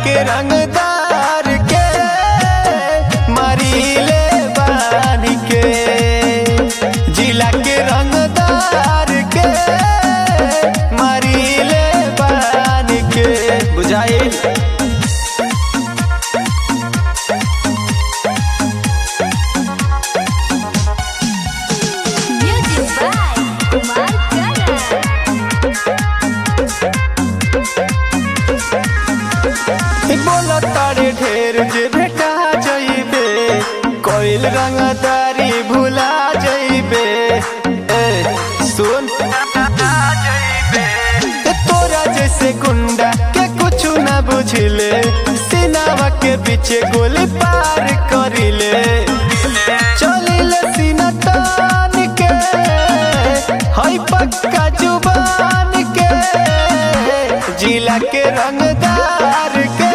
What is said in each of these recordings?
के रंगदार के मारीले बानी के जिला के रंगदार के मारीले बानी के बुझाइल Music by Kumar Karan. बोला तारे ढेर जे भेटा जइबे कोइल रंगदारी भुला जइबे ए सुन ए, तोरा जैसे गुंडा के कुछ ना बुझले सीनावा के पीछे गोली पार करिले चलिले सीना तान के हई पक्का जुबान के जिला के रंगदार के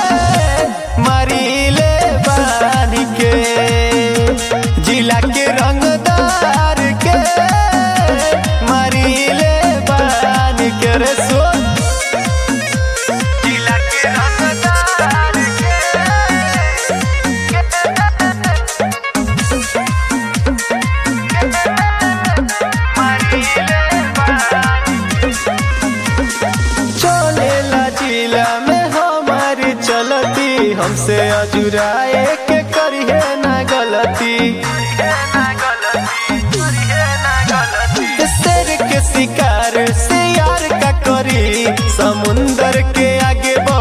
मारीले बान के जिला के रंगदार के मारीले बान के रे सुन जिला के रंगदार के चलेला जिला में हमारी चलती हमसे अजुराए के करिए ना गलती शेर के शिकार से यार का करी समुंदर के आगे बढ़